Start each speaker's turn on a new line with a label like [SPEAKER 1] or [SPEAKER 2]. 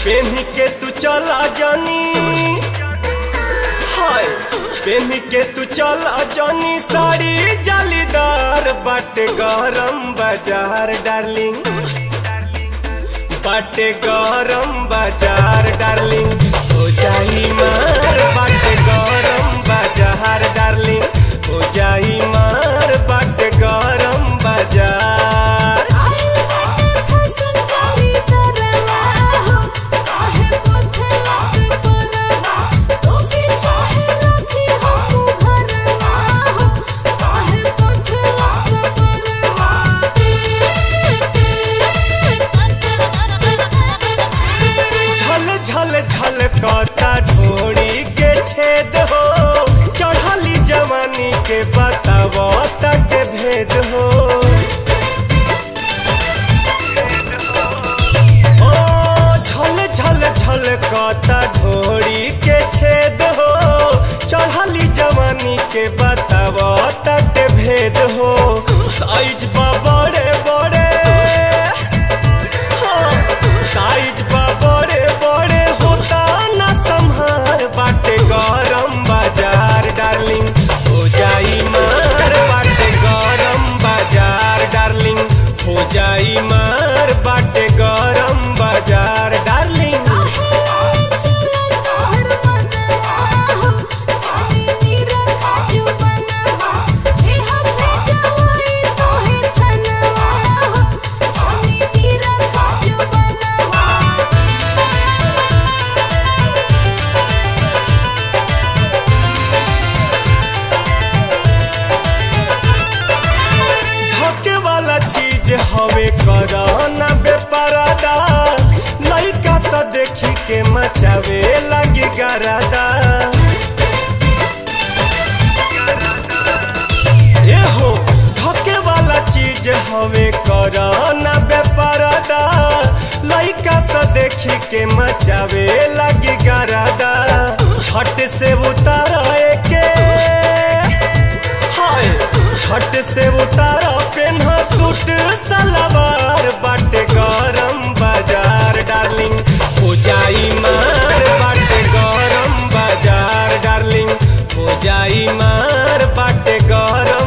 [SPEAKER 1] पेन्ही के तू चला जानी हाय पेन्ही के तू चला जानी साड़ी जालीदार बाटे गरम बाजार डार्लिंग बाटे गरम बाजार डार्लिंग हो जाई मार बाटे गरम बाजार डार्लिंग हो जाई मार बाटे गरम बाजार
[SPEAKER 2] आइल बाटे फैशन चाली तरवा हो काहे पोथला के परवा तू भी चाहे रखी हो तू घरवा हो काहे पोथला के
[SPEAKER 1] झल झल झल कता ढोड़ी के छेद हो चढ़ली जवानी के बताव तक भेद हो ओ झल झल झल कता ढोड़ी के छेद हो चढ़ली जवानी के बताव तक भेद हो साइज बा बड़े बड़े साइज बा बड़े बड़े होता ना संहार बाटे गरम बाजार डार्लिंग हो जाई मार बाटे गरम बाजार डार्लिंग हो जाई मार बाटे गरम बाजार डार्लिंग
[SPEAKER 2] काहे चला तोहर मनवा हो चाली निरखा जुबनवा एहा भेजवाई तोहे थनवा हो चाली निरखा जुबनवा
[SPEAKER 1] धोखे वाला चीज हवे करना बेपरादा लइका सा देखी के मचावे लगी गरादा ए हो धोखे वाला चीज हवे करना बेपरादा लइका सा देखी के मचावे लगी गरादा झट से उतारा के हाय छट से उतारा पेन्हा सूट सलवार बाटे गरम बाजार डार्लिंग हो जाई मार बाटे गरम बाजार डार्लिंग हो जाई मार बाटे गरम